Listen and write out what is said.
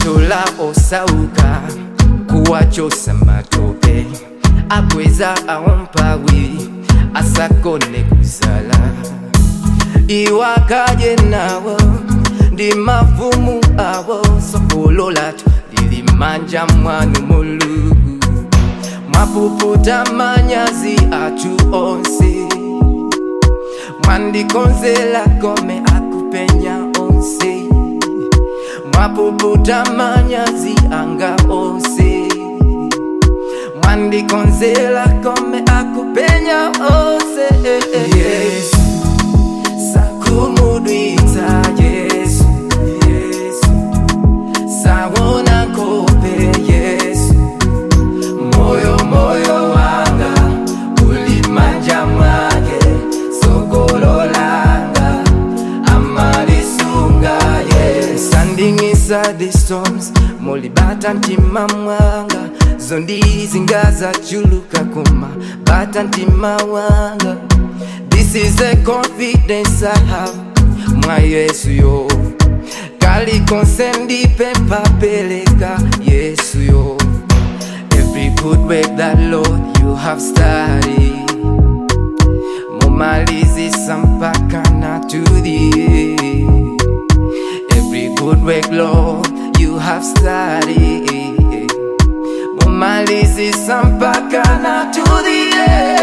atola osauka kuwachosa matope akweza awompawi asakone kuzala iwakaje nawo ndi mavumu awo sokololatu lilimanja mwanu mulugu mwapuputa manyazi atu onse mwandikonzela kome akupenya onse mwapuputa manyazi anga onse mwandikonzela kome akupenya onse yesu sakumudwitsa yesu yesu sawona kope yesu moyo moyo wanga ulimanja mwake sokololanga amalisunga yes sandingisa the storms mulibata ntima mwanga zondizingaza chuluka kuma bata ntima wanga this is the confidence i have mwa yesu yo kali konse ndipepa peleka yesu yo Every good work that Lord you have started Mumalizisa mpaka na to the end. Every good work Lord you have started Mumalizisa mpaka na to the end